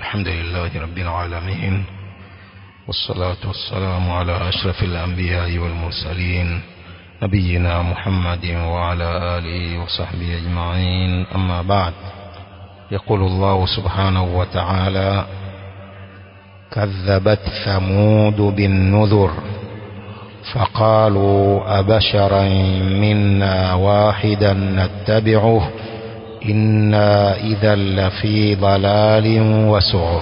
الحمد لله رب العالمين والصلاة والسلام على أشرف الأنبياء والمرسلين نبينا محمد وعلى آله وصحبه أجمعين أما بعد يقول الله سبحانه وتعالى كذبت ثمود بالنذر فقالوا أبشرا منا واحدا نتبعه إنا إذا لفي ضلال وسعر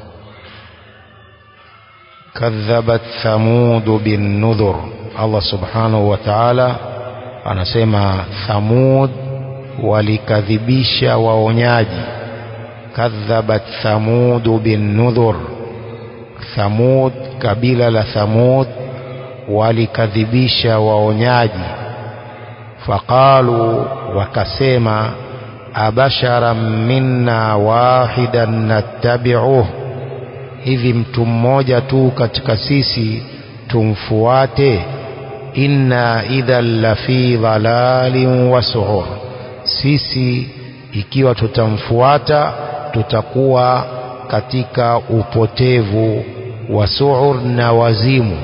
كذبت ثمود بالنذر الله سبحانه وتعالى anasema thamud walikadhibisha waonyaji kadhabat thamudu binnudhur thamud kabila la thamud walikadhibisha waonyaji faqalu wakasema abasharan minna wahidan nattabi'uh hivi mtu mmoja tu katika sisi tumfuate inna idhan lafi dhalalin wa su'ur sisi ikiwa tutamfuata tutakuwa katika upotevu wa su'ur na wazimu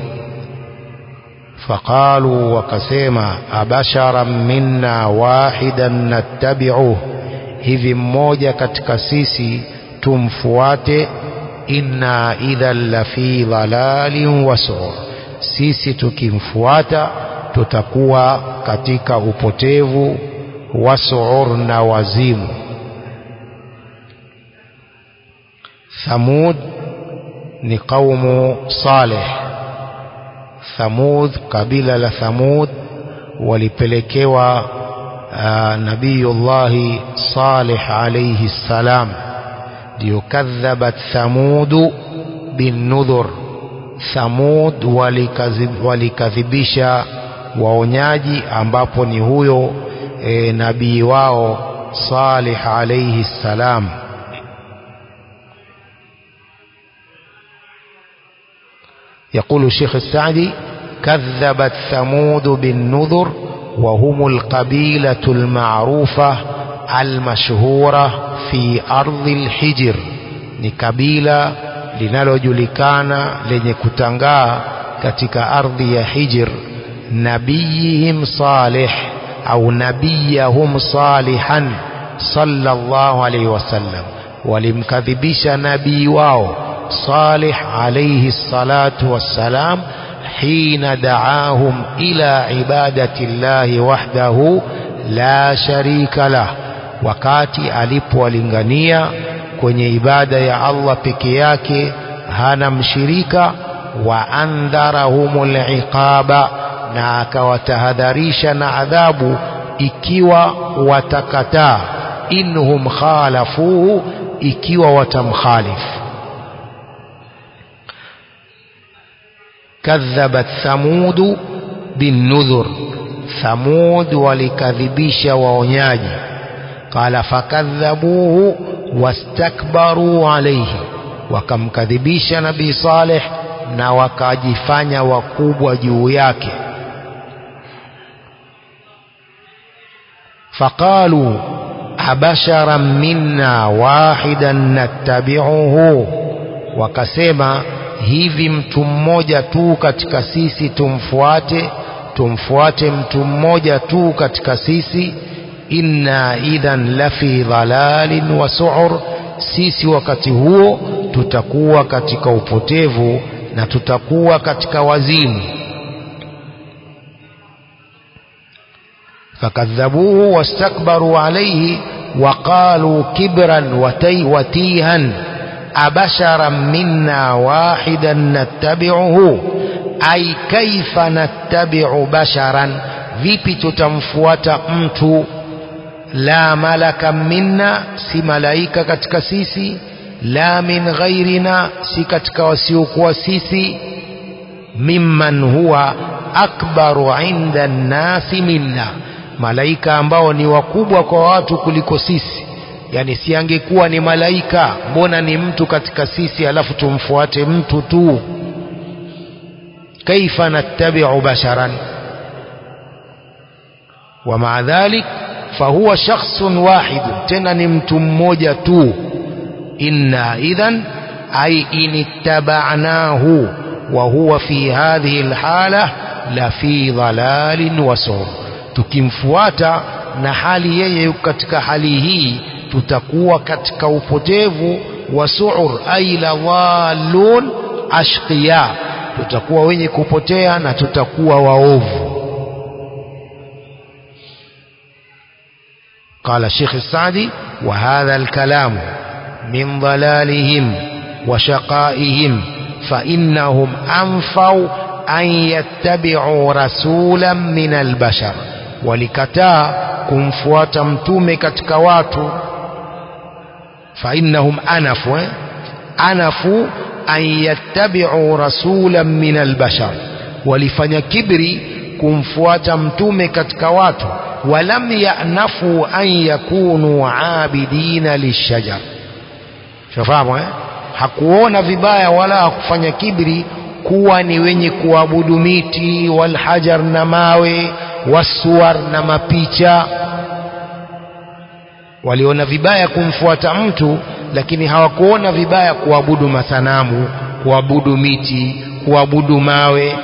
faqalu wakasema abasharan minna wahidan nattabi'uh hivi mmoja katika sisi tumfuate inna idhan lafi dhalalin wa su'ur sisi tukimfuata tutakuwa katika upotevu wa su'ur na wazimu thamud ni qaumu saleh thamud kabila la thamud walipelekewa uh, nabiyullahi salih alayhi salam ndio kadhabat thamudu binnudhur thamud walikadhibisha waonyaji ambapo ni huyo e, nabii wao salih alayhi salam يقول الشيخ السعدي كذبت ثمود بالنذر وهم القبيلة المعروفة المشهورة في أرض الحجر ni kabila linalojulikana lenye kutangaa katika ardhi ya Hijr nabiyihim salih au nabiyahum salihan sallallahu alayhi wasallam walimkadhibisha nabii wao صالح عليه الصلاة والسلام حين دعاهم إلى عبادة الله وحده لا شريك له wakati alipowalingania kwenye ibada ya Allah peke yake hana mshirika wa andharahumul iqaba na akawatahadharisha na adhabu ikiwa watakataa inhum khalafuhu ikiwa watamkhalifu كذبت ثمود بالنذر ثمود walikadhibisha waonyaji qala fakadhabuhu wastakbaru alayhi wakamkadhibisha nabii saleh na wakajifanya wakubwa juu yake faqalu abasharan minna wahidan nattabi'uhu wakasema hivi mtu mmoja tu katika sisi tumfuate tumfuate mtu mmoja tu katika sisi inna idhan lafi dhalalin wa su'ur sisi wakati huo tutakuwa katika upotevu na tutakuwa katika wazimu fakadhabuhu wastakbaru alayhi وقالوا كبرا وتي وتيها أبشرا منا واحدا نتبعه أي كيف نتبع بشرا vipi tutamfuata mtu la malaka minna si malaika katika sisi la min ghairina si katika wasiokuwa sisi mimman huwa akbaru inda nnasi minna malaika ambao ni wakubwa kwa watu kuliko sisi yani si angekuwa ni malaika mbona ni mtu katika sisi alafu tumfuate mtu tu kaifa nattabi'u basharan wa maa dhalik fahuwa shakhsun wahid tena ni mtu mmoja tu إنا إذن أي إن اتبعناه وهو في هذه الحالة لفي ضلال وسعر tukimfuata na hali yeye yuko katika hali hii tutakuwa katika upotevu wa suur ai la dhalun ashqiya tutakuwa wenye kupotea na tutakuwa waovu قال الشيخ السعدي وهذا الكلام من ضلالهم وشقائهم فإنهم أنفوا أن يتبعوا رسولا من البشر ولكتا kumfuata mtume katika watu فإنهم أنفوا أنفوا أن يتبعوا رسولا من البشر walifanya kibri kumfuata mtume katika watu walam yanafu an yakunu abidina lishajar shafahamu eh? hakuona vibaya wala hakufanya kibri kuwa ni wenye kuabudu miti walhajar na mawe wasuwar na mapicha waliona vibaya kumfuata mtu lakini hawakuona vibaya kuabudu masanamu kuabudu miti kuabudu mawe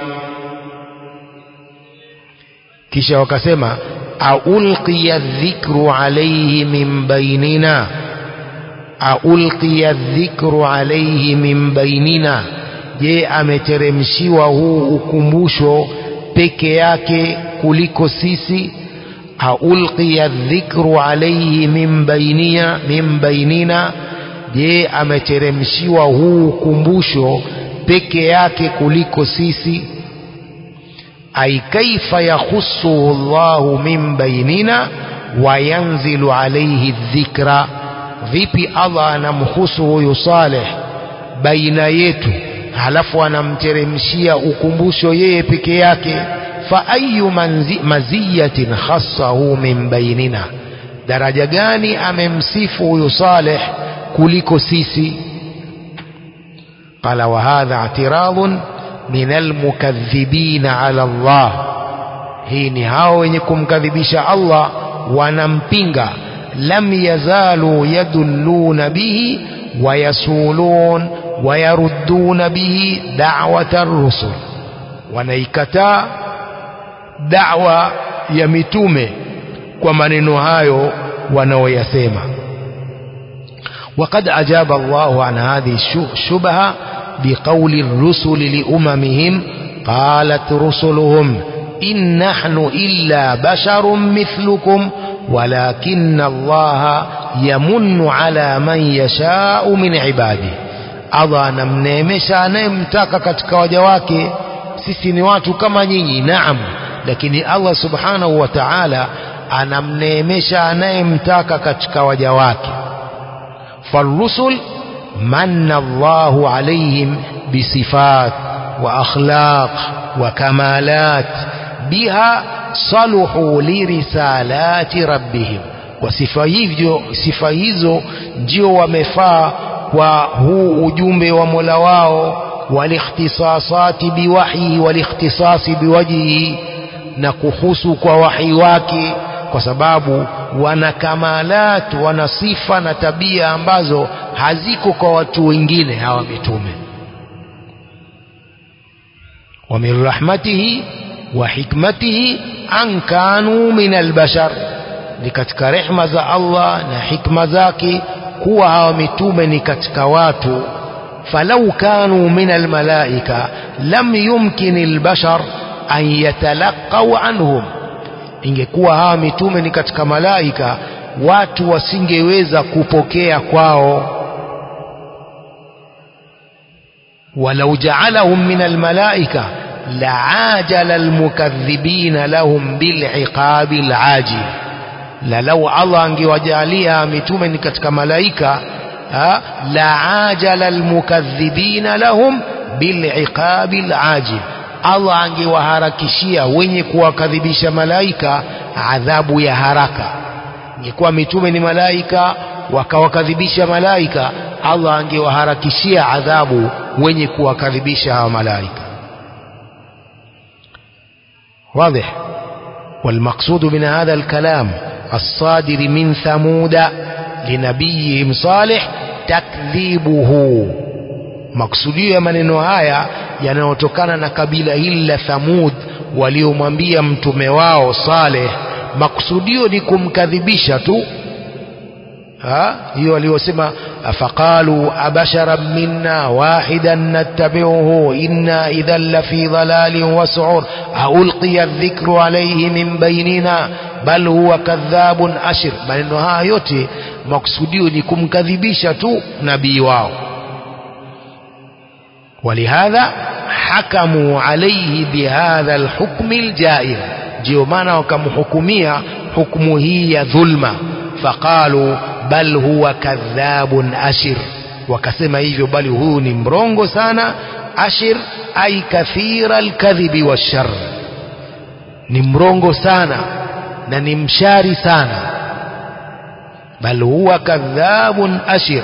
kisha wakasema aulqiya dhikru alayhi min bainina aulqiya dhikru alayhi min bainina je ameteremshiwa huu ukumbusho peke yake kuliko sisi aulqiya dhikru alayhi min bainia min bainina je ameteremshiwa huu ukumbusho peke yake kuliko sisi ay kaifa yakhussuhu Allahu min bainina wa yanzilu alayhi dhikra vipi Allah anamhusu huyu Saleh baina yetu halafu anamteremshia ukumbusho yeye peke yake fa ayu maziyatin khassahu min bainina daraja gani amemsifu huyu Saleh kuliko sisi qala wa hadha i'tiradun min almukaththibina ala Allah hii ni hao wenye kumkadhibisha Allah wanampinga lam yazalu yadulluna bihi wayasulun wayarudduna bihi da'wata ar-rusul wanaikataa da'wa ya mitume kwa maneno hayo wanaoyasema وقد أجاب الله عن هذه الشبهة بقول الرسل لأممهم قالت رسلهم إن نحن إلا بشر مثلكم ولكن الله يمن على من يشاء من عباده Allah anamneemesha anayemtaka katika waja wake sisi ni watu kama nyinyi naam lakini Allah subhanahu wa ta'ala anamneemesha anayemtaka katika waja wake فالرسل من الله عليهم بصفات وأخلاق وكمالات بها صلحوا لرسالات ربهم وصفة hivyo sifa hizo ndio wamefaa kwa huu ujumbe wa Mola wao walikhtisasati biwahyi walikhtisasi biwajhihi na kuhusu kwa wahi wake kwa sababu wana kamalat wana sifa na tabia ambazo haziko kwa watu wengine hawa mitume wa min rahmatihi wa hikmatihi an kanu min albashar ni katika rehma za Allah na hikma zake kuwa hawa mitume ni katika watu falau kanu min almalaika lam yumkin albashar an yatalaqau anhum ingekuwa hawa mitume ni katika malaika watu wasingeweza kupokea kwao walau ja'alahum min almalaika la'ajala almukaththibina lahum bil'iqabi al'ajil la lau Allah angewajalia mitume ni katika malaika la'ajala almukaththibina lahum bil'iqabi al'ajil Allah angewaharakishia wenye kuwakadhibisha malaika adhabu ya haraka. Ingekuwa mitume ni malaika wakawakadhibisha malaika, Allah angewaharakishia adhabu wenye kuwakadhibisha hawa malaika. واضح والمقصود من هذا الكلام الصادر من ثمود لنبيهم صالح takdhibuhu maksudio ya maneno haya yanayotokana na kabila hili la Thamud waliomwambia mtume wao Saleh maksudio ni kumkadhibisha tu hiyo waliosema faqalu abashara minna wahidan nattabi'uhu inna idhan lafi dhalalin wa su'ur aulqiya adh-dhikru alayhi min bainina bal huwa kadhabun ashir maneno haya yote maksudio ni kumkadhibisha tu nabii wao ولهذا حكموا عليه بهذا الحكم الجائر ndio maana wakamhukumia hukumu hii ya dhulma faqalu bal huwa kadhabun ashir wakasema hivyo bali huyu ni mrongo sana ashir ay kathira alkadhibi washar ni mrongo sana na ni mshari sana bal huwa kadhabun ashir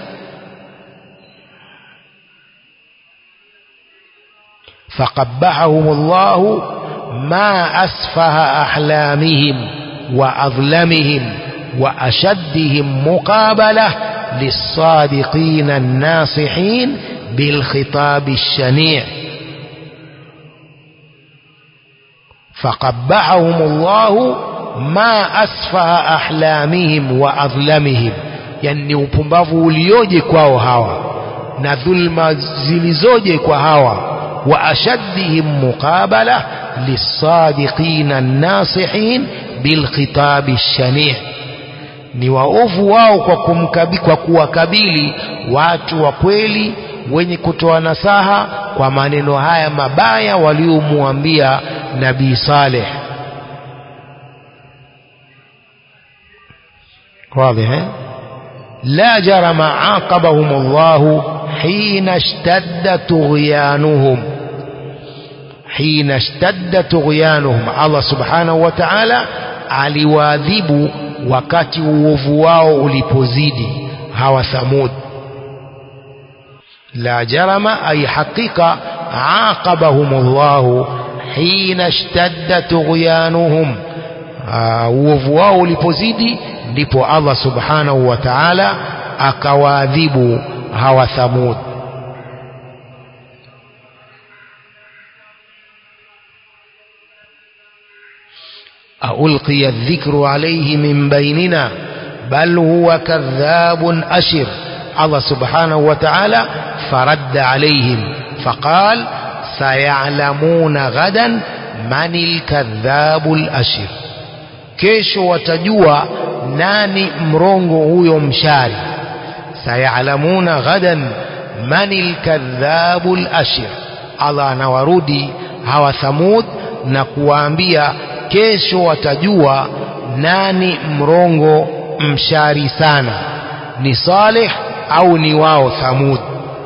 فقبحهم الله ما أسفه أحلامهم وأظلمهم وأشدهم مقابلة للصادقين الناصحين بالخطاب الشنيع فقبحهم الله ما أسفه أحلامهم وأظلمهم يعني upumbavu ulioje kwao hawa na dhulma zilizoje kwa hawa وأشدهم مقابلة للصادقين الناصحين بالخطاب الشنيع ni waovu wao kwa, kumkabi, kwa kuwakabili watu wa kweli wenye kutoa nasaha kwa maneno haya mabaya waliomwambia nabii Saleh. واضح لا جرم عاقبهم الله حين اشتد طغيانهم حين اشتد طغيانهم الله سبحانه وتعالى aliwaadhibu wakati uovu wao ulipozidi hawa thamud la jarama ay haqiqa aqabahum Allah hina ishtadda tughyanuhum uovu wao ulipozidi ndipo Allah subhanahu wa ta'ala akawaadhibu hawa thamud ألقي الذكر عليه من بيننا بل هو كذاب أشر الله سبحانه وتعالى فرد عليهم فقال سيعلمون غدا من الكذاب الأشر kesho watajua nani mrongo huyo mshari sayalamuna ghadan mani lkadhabu lashir allah anawarudi hawa thamud na kuwaambia kesho watajua nani mrongo mshari sana ni saleh au ni wao thamud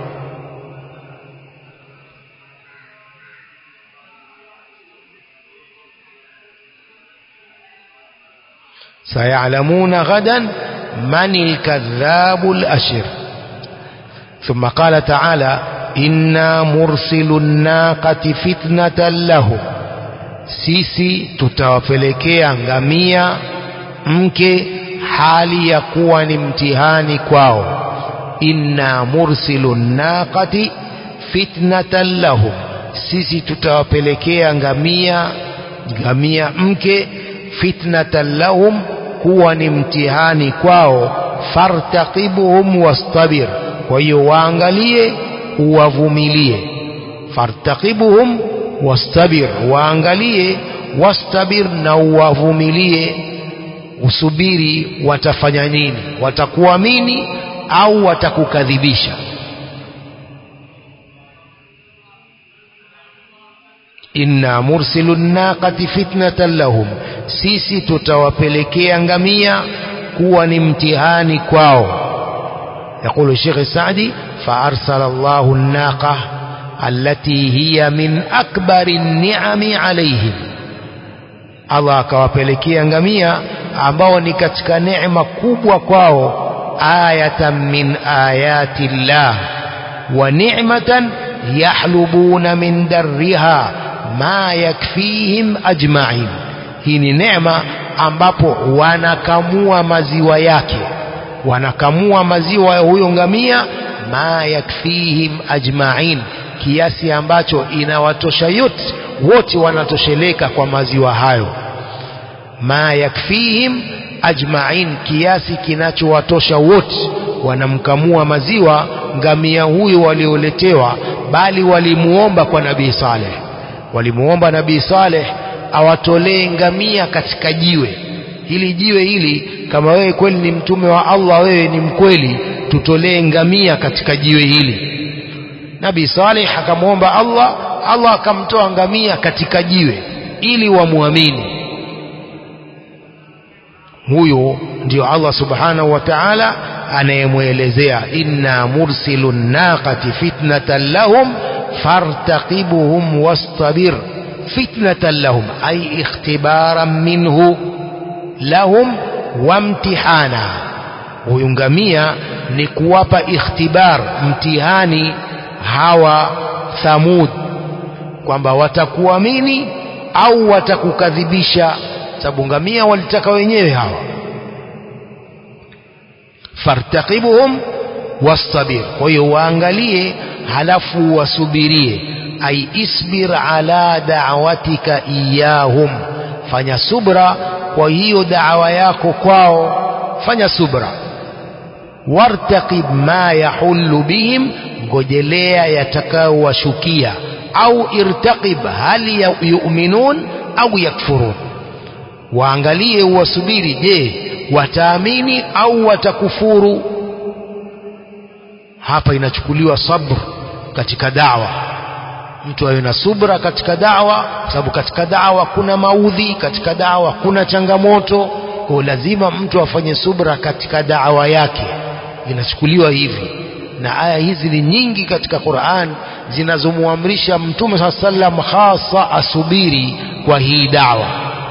سيعلمون غدا من الكذاب الأشر ثم قال تعالى إنا مرسل الناقة فتنة لهم sisi tutawapelekea ngamia mke hali ya kuwa ni mtihani kwao inna mursilu naqati fitnatan lahum sisi tutawapelekea ngamia ngamia mke fitnatan lahum kuwa ni mtihani kwao fartaqibuhum wastabir kwa hiyo waangalie uwavumilie fartaqibuhum wastabir waangalie wastabir na uwavumilie usubiri watafanya nini watakuamini au watakukadhibisha inna mursilu naqati fitnatan lahum sisi tutawapelekea ngamia kuwa ni mtihani kwao يقول الشيخ السعدي فأرسل الله الناقة التي هي من أكبر النعم عليهم Allah akawapelekea ngamia ambao ni katika neema kubwa kwao ayatan min ayati llah wa ni'matan yahlubuna min darriha ma yakfihim ajma'in hii ni neema ambapo wanakamua maziwa yake wanakamua maziwa ya huyo ngamia ma yakfihim ajma'in kiasi ambacho inawatosha yote wote wanatosheleka kwa maziwa hayo ma yakfihim ajma'in kiasi kinachowatosha wote wanamkamua maziwa ngamia huyo walioletewa bali walimuomba kwa nabii Saleh walimuomba nabii Saleh awatolee ngamia katika jiwe hili jiwe hili kama wewe kweli ni mtume wa Allah wewe ni mkweli tutolee ngamia katika jiwe hili Nabii Saleh akamwomba Allah Allah akamtoa ngamia katika jiwe ili wamwamini huyo ndio Allah subhanahu wa ta'ala anayemwelezea inna mursilu naqati fitnatan lahum fartaqibuhum wastabir fitnatan lahum ay ikhtibaran minhu lahum wamtihana huyu ngamia ni kuwapa ikhtibar mtihani hawa thamud kwamba watakuamini au watakukadhibisha sababu ngamia walitaka wenyewe hawa fartaqibuhum wastabir kwa hiyo waangalie halafu wasubirie ay isbir ala da'watika iyahum fanya subra kwa hiyo da'wa yako kwao fanya subra wartaqib ma yahullu bihim ngojelea yatakayowashukia au irtaqib hal yu'minun au yakfurun waangalie uwasubiri je wataamini au watakufuru hapa inachukuliwa sabr katika dawa mtu awe na subra katika dawa kwa sababu katika dawa kuna maudhi katika dawa kuna changamoto kwa lazima mtu afanye subra katika dawa yake inachukuliwa hivi na aya hizi ni nyingi katika Qur'an zinazomwamrisha mtume saa sallam hasa asubiri kwa hii dawa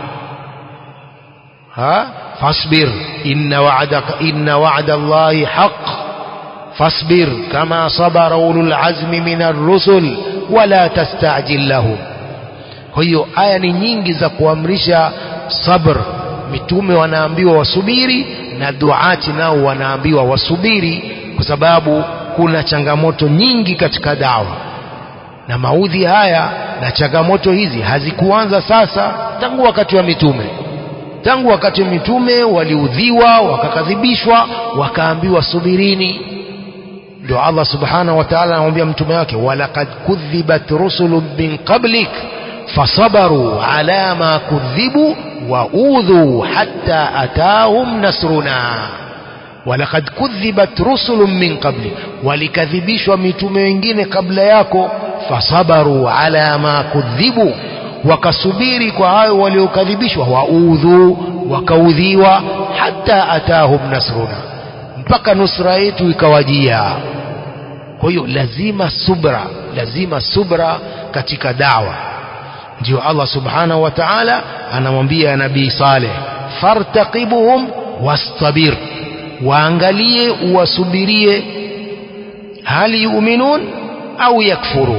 ha fasbir inna wa'daka inna wa'da Allahi haqq fasbir kama sabara ulul azmi minar rusul wala tastajil lahum kwa hiyo aya ni nyingi za kuamrisha sabr mitume wanaambiwa wasubiri na duati nao wanaambiwa wasubiri kwa sababu kuna changamoto nyingi katika dawa na maudhi haya na changamoto hizi hazikuanza sasa tangu wakati wa mitume tangu wakati wa mitume waliudhiwa wakakadhibishwa wakaambiwa subirini ndio Allah subhanahu wa ta'ala anamwambia mtume wake walaqad kudhibat rusulun min qablik fasabaru ala ma kudhibu wa udhu hatta atahum nasruna walaqad kudhibat rusulun min qabli walikadhibishwa mitume wengine kabla yako fasabaru ala ma kudhibu wakasubiri kwa hayo waliokadhibishwa waudhu wakaudhiwa hata atahum nasruna mpaka nusra yetu ikawajia kwa hiyo lazima subra lazima subra katika dawa ndio Allah subhanahu wa ta'ala anamwambia nabii Saleh fartaqibuhum wastabir waangalie uwasubirie hali yuminun au yakfurun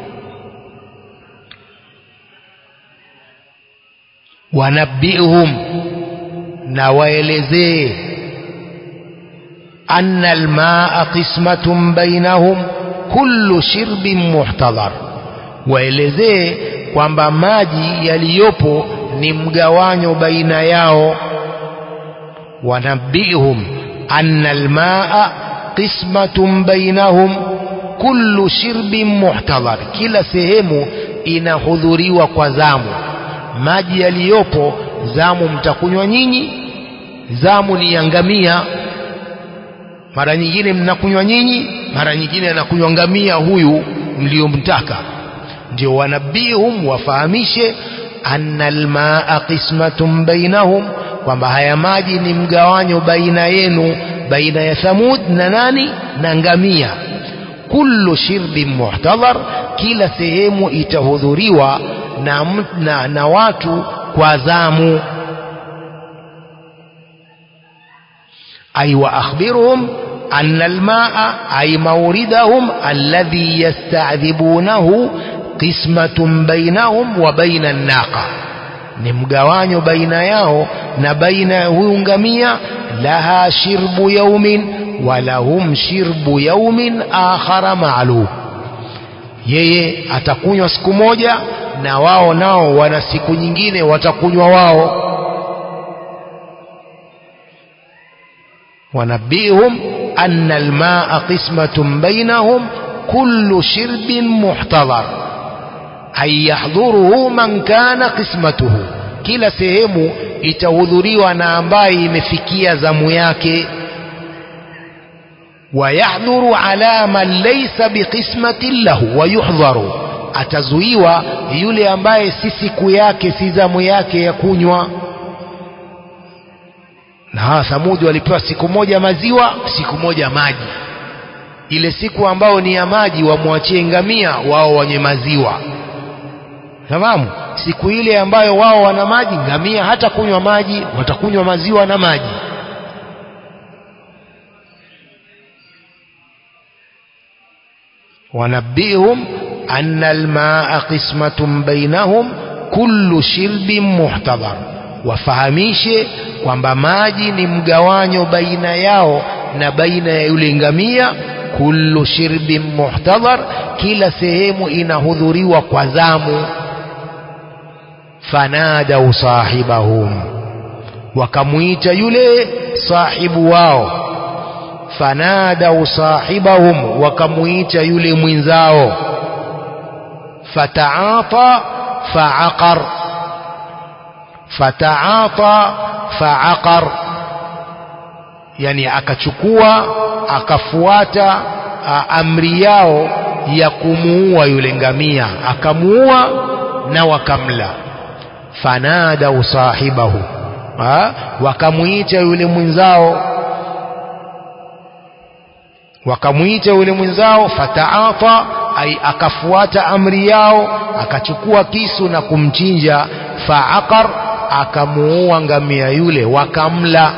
wanabihum na waelezee anna almaa qismatun bainahum kullu shirbin muhtadhar waelezee kwamba maji yaliyopo ni mgawanyo baina yao wanabihum anna almaa qismatun bainahum kullu shirbin muhtadhar kila sehemu inahudhuriwa kwa zamu maji yaliyopo zamu mtakunywa nyinyi zamu ni ya ngamia mara nyingine mnakunywa nyinyi mara nyingine anakunywa ngamia huyu mliomtaka ndio wanabihum wafahamishe anna almaa qismatun bainahum kwamba haya maji ni mgawanyo baina yenu baina ya thamud na nani na ngamia kullu shirbin muhtadhar kila sehemu itahudhuriwa na, na, na watu kwa zamu ay wa akhbirhum anna almaa ay mawridahum alladhi yasta'dhibunahu qismatun bainahum wa baina an-naqa ni mgawanyo baina yao na baina ya huyu ngamia laha shirbu yaumin walahum shirbu yaumin akhara maalum yeye atakunywa siku moja na wao nao wana siku nyingine watakunywa wao ونبئهم أن الماء قسمة بينهم كل شرب محتضر أي يحضره من كان قسمته kila sehemu itahudhuriwa na ambaye imefikia zamu yake wayahdhuru ala man laysa biqismatin lahu wayuhdharu atazuiwa yule ambaye si siku yake si zamu yake ya kunywa na hawa Thamudi walipewa siku moja maziwa, siku moja maji. Ile siku ambao ni ya maji wamwachie ngamia, wao wenye maziwa. Fahamu? Siku ile ambayo wao wana maji, ngamia hata kunywa maji, watakunywa maziwa na maji. wanabihum anna almaa qismatun bainahum kullu shirbin muhtadhar wafahamishe kwamba maji ni mgawanyo baina yao na baina ya yule ngamia kullu shirbin muhtadhar kila sehemu inahudhuriwa kwa zamu fanadau sahibahum wakamwita yule sahibu wao fanadau sahibahum wakamwita yule mwenzao fataata faaqar fataata faaqar yani akachukua akafuata a, amri yao ya kumuua yule ngamia akamuua na wakamla fanadau sahibahu wakamwita yule mwenzao wakamwita yule mwenzao fataata ai akafuata amri yao akachukua kisu na kumchinja faaqar akamuua ngamia yule wakamla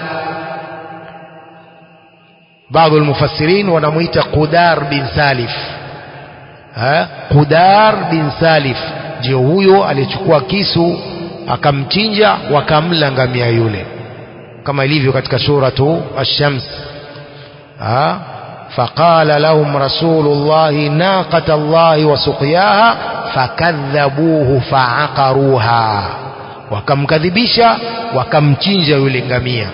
baadhi almufassirin wanamuita Qudar bin Salif ha? Qudar bin Salif ndio huyo alichukua kisu akamchinja wakamla ngamia yule kama ilivyo katika suratu ash-shams ha? فقال لهم رسول الله ناقة الله وسقياها فكذبوه فعقروها wakamkadhibisha wakamchinja yule ngamia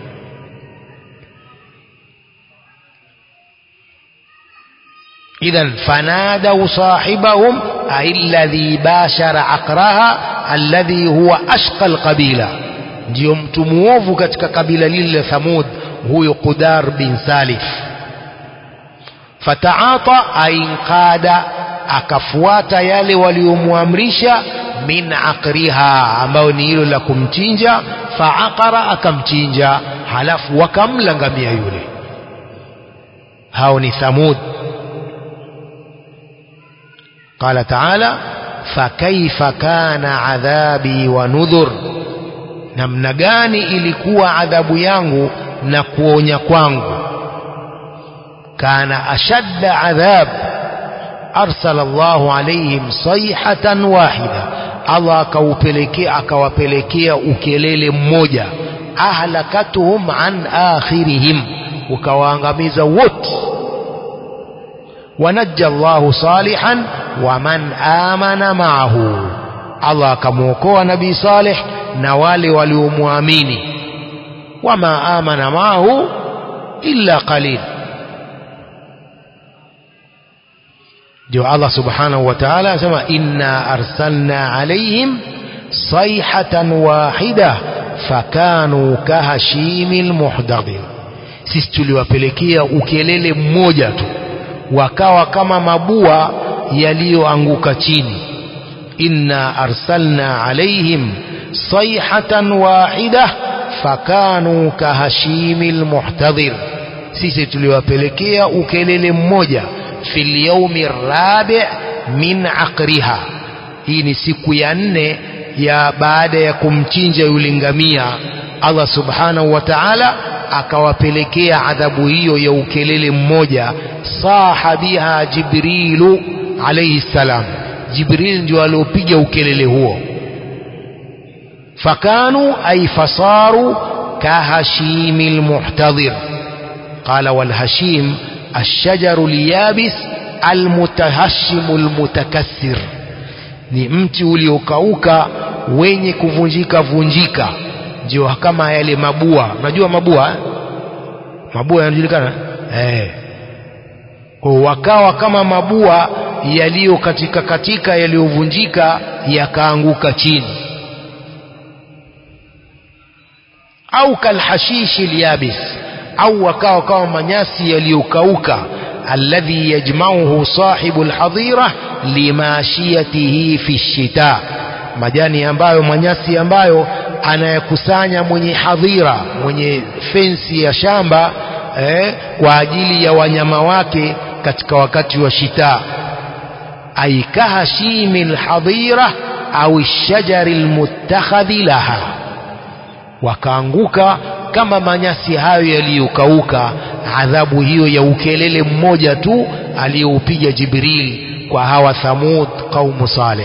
idhan fanadau sahibahum alladhi bashara aqraha alladhi huwa ashqa alqabila ndio mtu muovu katika kabila lile la Thamud huyo Qudar bin Salif fataata ainqada akafuata yale waliomwamrisha min aqriha ambayo ni hilo la kumchinja faaqara akamchinja halafu wakamla ngamia yule hao ni thamud قال تعالى فكيف كان عذابي ونذر namna gani ilikuwa adhabu yangu na kuonya kwangu kana ashadda adhab arsala Allahu alaihim sayhatan wahida Allah akaupelekea akawapelekea ukelele mmoja ahlakatuhum an akhirihim ukawaangamiza wote wanajja Allahu salihan wa man amana ma'ahu Allah akamwokoa nabii Saleh na wale waliomwamini wama amana ma'ahu illa qalil ndio Allah subhanahu wa ta'ala anasema inna arsalna alaihim sayhatan wahida fakanu kahashimil muhdadin sisi tuliwapelekea ukelele mmoja tu wakawa kama mabua yaliyoanguka chini inna arsalna alaihim sayhatan wahida fakanu kahashimil muhtadhir sisi tuliwapelekea ukelele mmoja fil yaumi rabi min aqriha hii ni siku ya nne ya baada ya kumchinja yule ngamia Allah subhanahu wa ta'ala akawapelekea adhabu hiyo ya ukelele mmoja saha biha jibrilu alayhi salam jibril ndio aliopiga ukelele huo فكانوا أي فصاروا كهشيم المحتضر قال والهشيم الشجر اليابس المتهشم المتكسر ni mti uliokauka wenye kuvunjika vunjika ndio kama yale mabua unajua mabua eh? mabua yanajulikana eh kwa wakawa kama mabua yaliyo katika katika yaliyovunjika yakaanguka chini au kalhashishi lyabis au wakawa kama manyasi yaliyokauka alladhi yajmauhu sahibu lhadhira limashiyatihi fi shita majani ambayo manyasi ambayo anayakusanya mwenye hadhira mwenye fensi ya shamba eh, kwa ajili ya wanyama wake katika wakati wa shita ay kahashimi lhadhira au shajari lmuttakhadhi laha wakaanguka kama manyasi hayo yaliyokauka adhabu hiyo ya ukelele mmoja tu aliyoupiga Jibril kwa hawa Thamud qaumu Saleh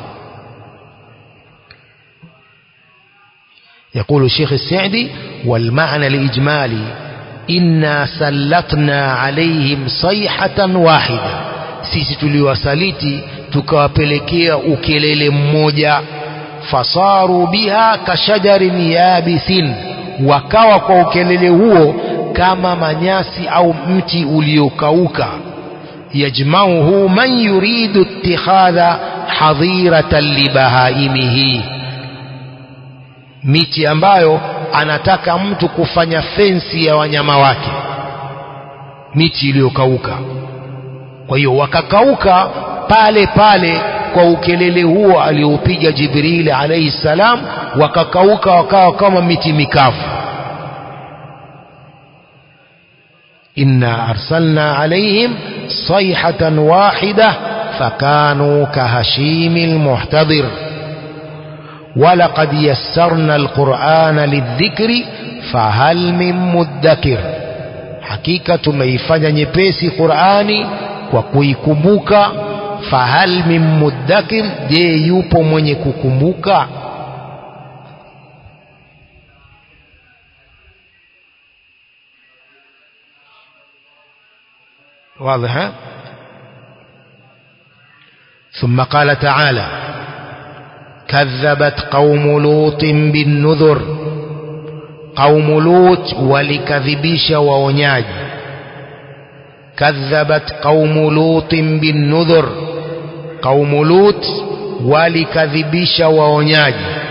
يقول الشيخ السعدي والمعنى الإجمالي إنا سلطنا عليهم صيحة واحدة sisi tuliwasaliti tukawapelekea ukelele mmoja fasaru biha kashajarin yabisin wakawa kwa ukelele huo kama manyasi au mti uliokauka yajmauhu man yuridu ittikhadha hadhiratan libahaimihi miti ambayo anataka mtu kufanya fensi ya wanyama wake miti iliyokauka kwa hiyo wakakauka pale pale kwa ukelele huo alioupiga Jibril alayhi salam wakakauka wakawa kama miti mikavu inna arsalna alayhim sayhatan wahida fakanu kahashimil muhtadir ولقد يسرنا القرآن للذكر فهل من مدكر hakika tumeifanya nyepesi Qur'ani kwa kuikumbuka fahal min muddakir je yupo mwenye kukumbuka واضح ثم قال تعالى كذبت قوم لوط بالنذر قوم لوط ولكذبيش وونياج كذبت قوم لوط بالنذر قوم لوط ولكذبيش وونياج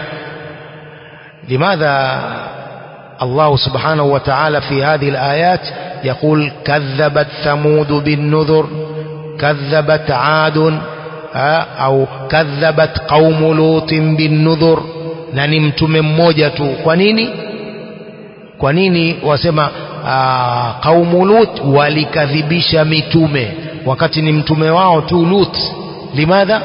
لماذا الله سبحانه وتعالى في هذه الآيات يقول كذبت ثمود بالنذر كذبت عاد au kadhabat qaumu lutin binnudhur na ni mtume mmoja tu kwa nini kwa nini wasema qaumu lut walikadhibisha mitume wakati ni mtume wao tu lut limadha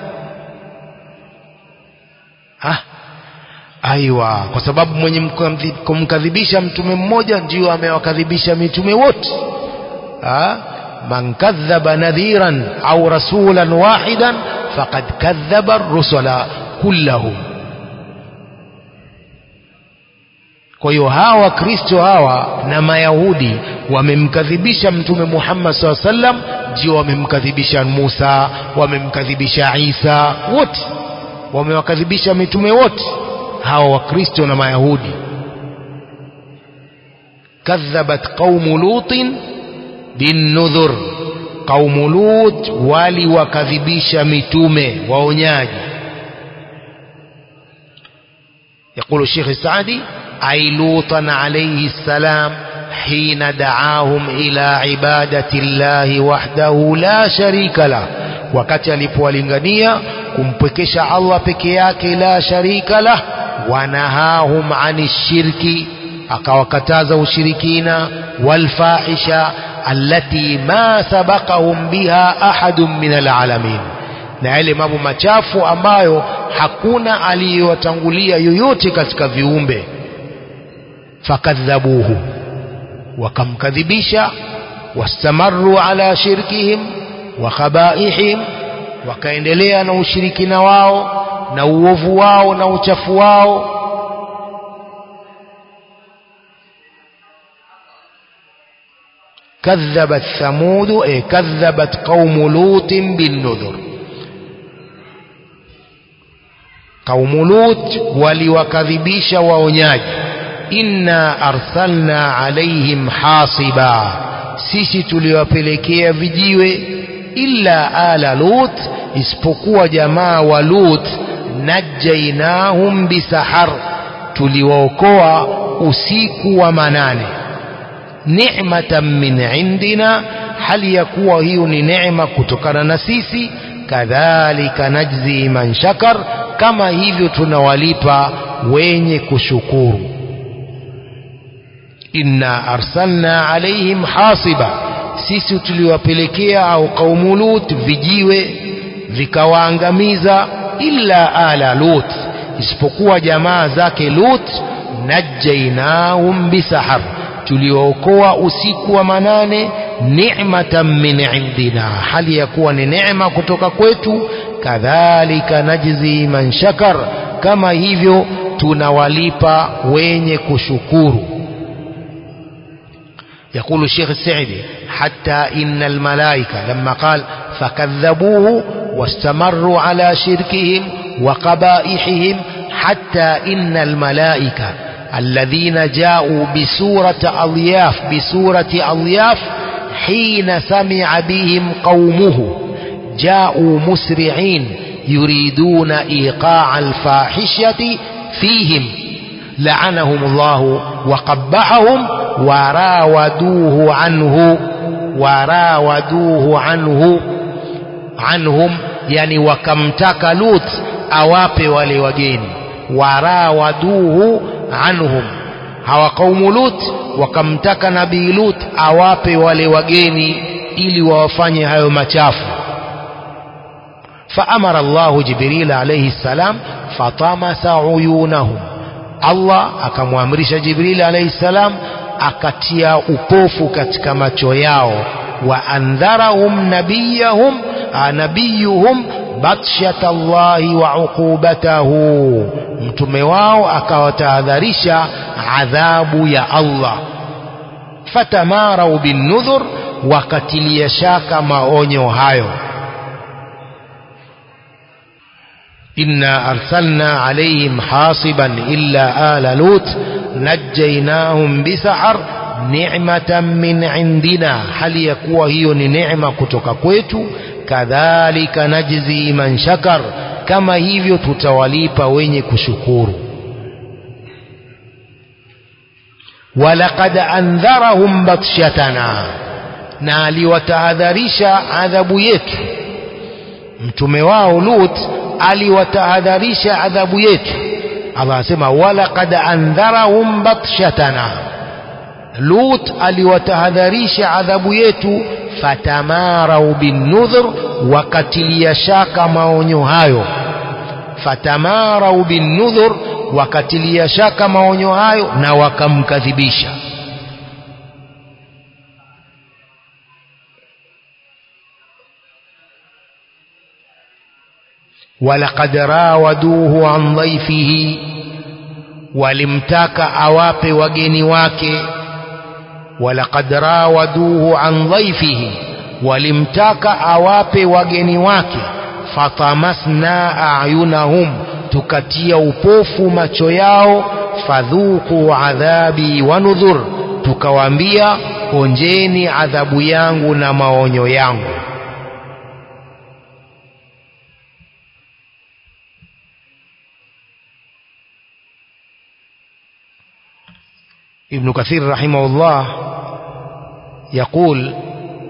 ah aiwa kwa sababu mwenye kumkadhibisha mtume mmoja ndio amewakadhibisha mitume wote ah من كذب نذيرا أو رسولا واحدا فقد كذب الرسل كلهم kwa hiyo hawa wakristo hawa na mayahudi wamemkadhibisha mtume muhammad saa sallam ndio wamemkadhibisha musa wamemkadhibisha isa wote wamewakadhibisha mitume wote hawa wakristo na mayahudi kadhabat qaumu lutin binnudhur qaumu lut waliwakadhibisha mitume waonyaji يقول الشيخ السعدي أي لوطا عليه السلام حين دعاهم إلى عبادة الله وحده لا شريك له wakati alipowalingania kumpwekesha Allah peke yake la sharika lah wanahahum ani shirki akawakataza ushirikina walfahisha allati ma sabaqahum biha ahadun min alalamin na yale mambo machafu ambayo hakuna aliyowatangulia yoyote katika viumbe fakadhabuhu wakamkadhibisha wastamaru ala shirkihim wa khabaihim wakaendelea na ushirikina wao na uovu wao na uchafu wao كذبت ثمود إيه كذبت قوم لوط بالنذر قوم لوط ولوكذبيش waonyaji inna arsalna alaihim hasiba sisi tuliwapelekea vijiwe illa ala lut isipokuwa jamaa wa lut najainahum bisahar tuliwaokoa usiku wa manane ni'matan min indina hali ya kuwa hiyo ni neema kutokana na sisi kadhalika najzi man shakar kama hivyo tunawalipa wenye kushukuru inna arsalna alaihim hasiba sisi tuliwapelekea au kaumu lut vijiwe vikawaangamiza illa ala lut isipokuwa jamaa zake lut najainahum bisahar tuliookoa usiku wa manane ni'matan min indina hali ya kuwa ni neema kutoka kwetu kadhalika najzi man shakar kama hivyo tunawalipa wenye kushukuru يقول الشيخ السعدي حتى إن الملائكة لما قال فكذبوه واستمروا على شركهم وقبائحهم حتى إن الملائكة الذين جاءوا بسورة أضياف بسورة أضياف حين سمع بهم قومه جاءوا مسرعين يريدون إيقاع الفاحشة فيهم لعنهم الله وقبحهم وراودوه عنه وراودوه عنه عنهم يعني وكمتك لوط أوابي ولوجين وراودوه anhum hawa kaumu lut wakamtaka nabii lut awape wale wageni ili wawafanye hayo machafu faamara llahu jibril alaihi ssalam fatamasa uyunahum allah akamwamrisha jibril alaihi ssalam akatia upofu katika macho yao wa andharahum nabiyahum nabiyuhum batshat Allahi wa uqubatahu, mtume wao akawatahadharisha adhabu ya Allah. Fatamarau binnudhur, wakatilia shaka maonyo hayo. إنا أرسلنا عليهم حاصبا إلا آل لوط نجيناهم بسحر نعمة من عندنا هل يكوى هي نعمة كتك كويتو kadhalika najzi man shakar kama hivyo tutawalipa wenye kushukuru walaqad andharahum batshatana na aliwatahadharisha adhabu yetu mtume wao lut aliwatahadharisha adhabu yetu Allah asema walaqad andharahum batshatana lut aliwatahadharisha adhabu yetu fatamarau binnudhur wakatilia shaka maonyo hayo fatamarau binnudhur wakatilia shaka maonyo hayo na wakamkadhibisha walaqad rawaduhu an dhaifihi walimtaka awape wageni wake walaqad rawaduhu an dhaifihi walimtaka awape wageni wake fatamasna ayunahum tukatia upofu macho yao fadhuku adhabi wa nudhur tukawaambia onjeni adhabu yangu na maonyo yangu ابن كثير رحمه الله يقول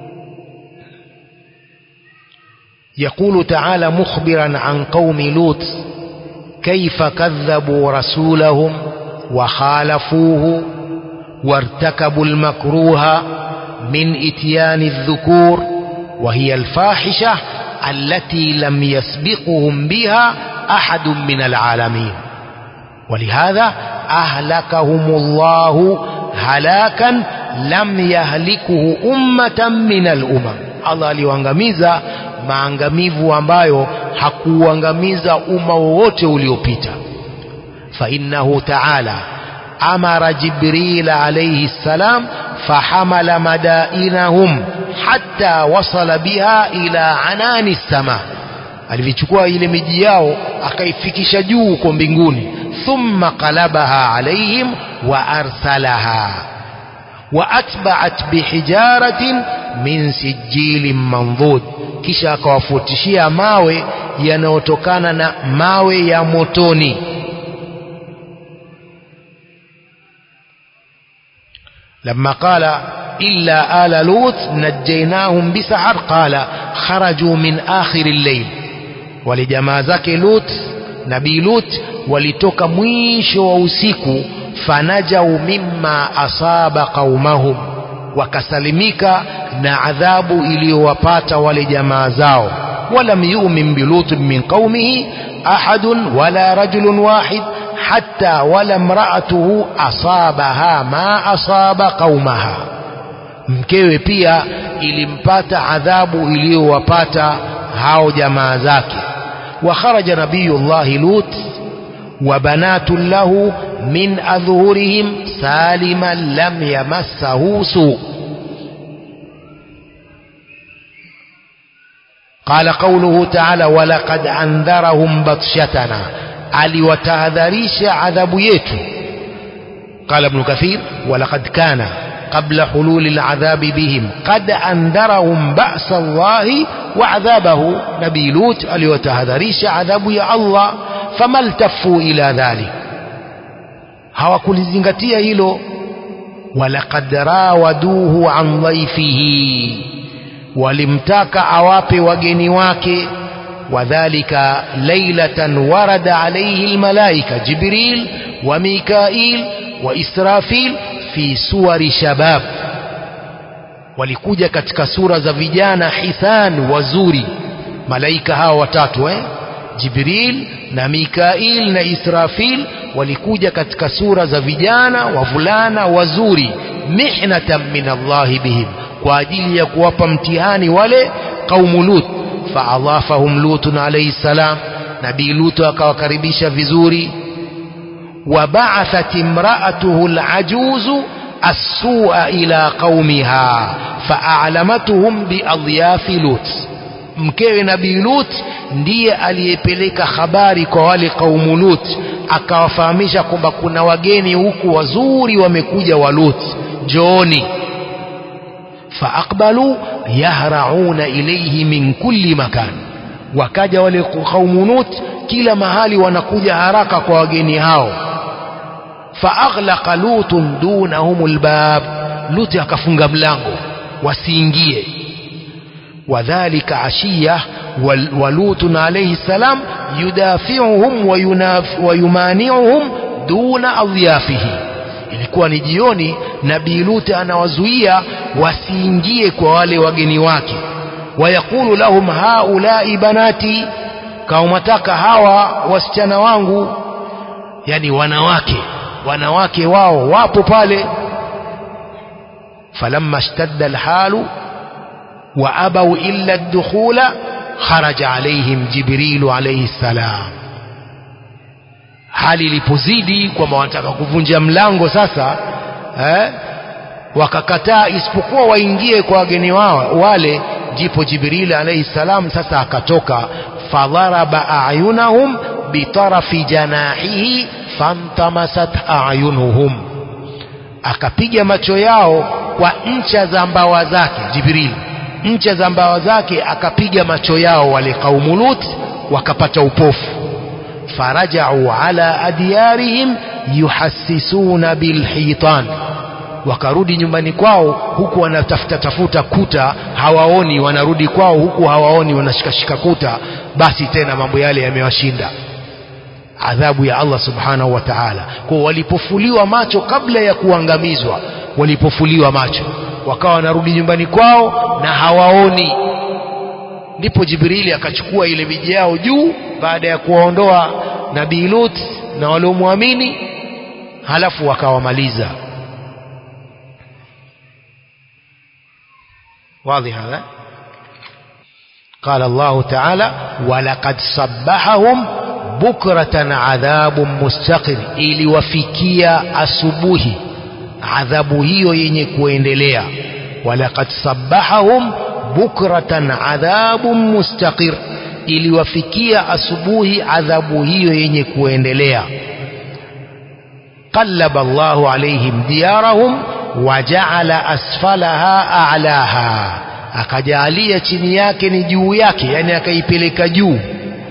يقول تعالى مخبرا عن قوم لوط كيف كذبوا رسولهم وخالفوه وارتكبوا المكروه من اتيان الذكور وهي الفاحشة التي لم يسبقهم بها أحد من العالمين ولهذا أهلكهم الله هلاكا لم يهلكه أمة من الأمم Allah aliwaangamiza maangamivu ambayo hakuuangamiza umma wowote uliopita فإنه تعالى أمر جبريل عليه السلام فحمل مدائنهم حتى وصل بها إلى عنان السماء alivichukua ile miji yao akaifikisha juu huko mbinguni thumma qalabaha alaihim wa arsalaha wa atba'at bihijaratin min sijilin mandhud kisha akawafutishia mawe yanayotokana na mawe ya motoni لما قال إلا آل لوط نجيناهم بسحر قال خرجوا من آخر الليل ولجماعة zake Lut nabii Lut walitoka mwisho wa usiku fanajau mimma asaba qaumahum wakasalimika na adhabu iliyowapata wale jamaa zao walam yu'min bilut min qaumihi ahadun wala rajulun wahid حتى ولا امرأته أصابها ما أصاب قومها mkewe pia ilimpata adhabu iliyowapata hao jamaa zake wa kharaja nabiyullahi lut wa banatun lahu min adhhurihim saliman lam yamassahu su قال قوله تعالى ولقد أنذرهم بطشتنا aliwatahadharisha adhabu yetu قال ابن كثير ولقد كان قبل حلول العذاب بهم قد أنذرهم بأس الله وعذابه نبي لوط aliwatahadharisha adhabu ya Allah فما التفوا إلى ذلك hawakulizingatia hilo ولقد راودوه عن ضيفه walimtaka awape wageni wake وذلك ليلة ورد عليه الملائكة جبريل وميكائيل وإسرافيل في سور شباب walikuja katika sura za vijana hithan wazuri malaika hawa watatu eh? jibril na mikail na israfil walikuja katika sura za vijana wavulana wazuri mihnatan min allahi bihim kwa ajili ya kuwapa mtihani wale qaumu lut faadhafahum lutun alayhi salam nabii lutu akawakaribisha vizuri وبعثت امرأته العجوز السوء إلى قومها فأعلمتهم بأضياف لوط mkewe nabii lut ndiye aliyepeleka habari kwa wale kaumu lut akawafahamisha kwamba kuna wageni huku wazuri wamekuja wa lut njooni faaqbalu yahrauna ilayhi min kulli makan wakaja wale kaumu lut kila mahali wanakuja haraka kwa wageni hao faaghlaqa lutun dunahum albab luti akafunga mlango wasiingie wadhalika ashiya walutun alayhi salam yudafiuhum wayumaniuhum duna adyafihi ilikuwa ni jioni nabii luti anawazuia wasiingie kwa wale wageni wake wayaqulu lahum haulai banati kaumataka hawa wasichana wangu yani wanawake wanawake wao wapo pale falamma ishtadda alhalu wa abau illa ad-dukhula kharaja alaihim jibrilu alayhi salam hali ilipozidi kwamba wanataka kuvunja mlango sasa eh, wakakataa isipokuwa waingie kwa wageni wao wale ndipo jibril alayhi salam sasa akatoka fadharaba ayunahum bitarafi janahihi fantamasat ayunuhum akapiga macho yao kwa ncha za mbawa zake jibril ncha za mbawa zake akapiga macho yao wale kaumu lut wakapata upofu farajau ala adiyarihim yuhassisuna bilhitan wakarudi nyumbani kwao huku wanatafuta tafuta kuta hawaoni wanarudi kwao huku hawaoni wanashikashika kuta basi tena mambo yale yamewashinda adhabu ya Allah subhanahu wa ta'ala kwa walipofuliwa macho kabla ya kuangamizwa walipofuliwa macho wakawa wanarudi nyumbani kwao na hawaoni ndipo Jibrili akachukua ile miji yao juu baada ya kuwaondoa nabii Lut na waliomwamini halafu wakawamaliza واضح هذا قال الله تعالى ولقد صبحهم بكرة عذاب مستقر ili wafikia asubuhi adhabu hiyo yenye kuendelea walaqad sabbahahum bukratan adhabun mustaqir iliwafikia asubuhi adhabu hiyo yenye kuendelea qallaba Allahu alaihim diyarahum waja'ala asfalaha a'laha akajalia chini yake ni juu yake yani akaipeleka juu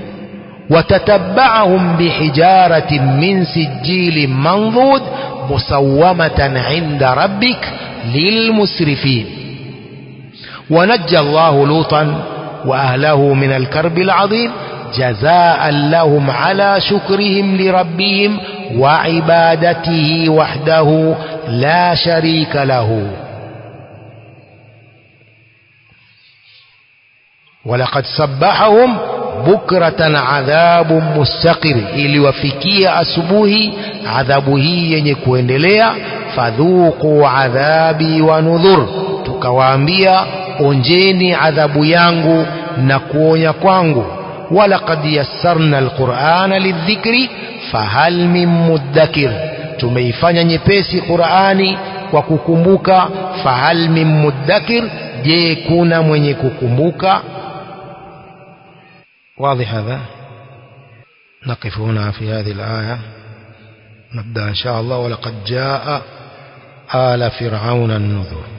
وتتبعهم بحجارة من سجيل منضود مسومة عند ربك للمسرفين ونجى الله لوطا وأهله من الكرب العظيم جزاء لهم على شكرهم لربهم وعبادته وحده لا شريك له ولقد سبحهم bukratan adhabu mustaqir iliwafikia asubuhi adhabu hii yenye kuendelea fadhuqu adhabi wa nudhur tukawaambia onjeni adhabu yangu na kuonya kwangu walaqad yassarna alqur'ana lidhikri fahal min muddakir tumeifanya nyepesi qur'ani kwa kukumbuka fahal min muddakir je kuna mwenye kukumbuka واضح هذا نقف هنا في هذه الآية نبدأ إن شاء الله ولقد جاء آل فرعون النذر